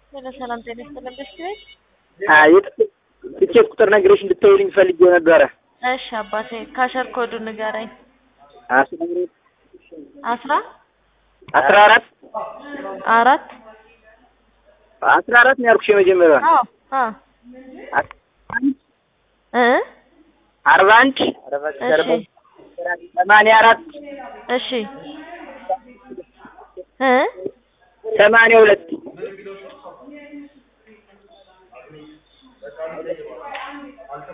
ሄሎ ሰላም ጤና ይስጥልን ብሽት ቤት የትኬት ቁጥር ነግሬሽ እንድታይልኝ ፈልጌው ነበረ። እሺ አባቴ ካሸር ኮዱ ንገረኝ። አስራ አስራ አራት አራት አስራ አራት ነው ያልኩሽ የመጀመሪያው አዎ አዎ እ አርባ አንድ እሺ ሰማንያ አራት እሺ እ ሰማንያ ሁለት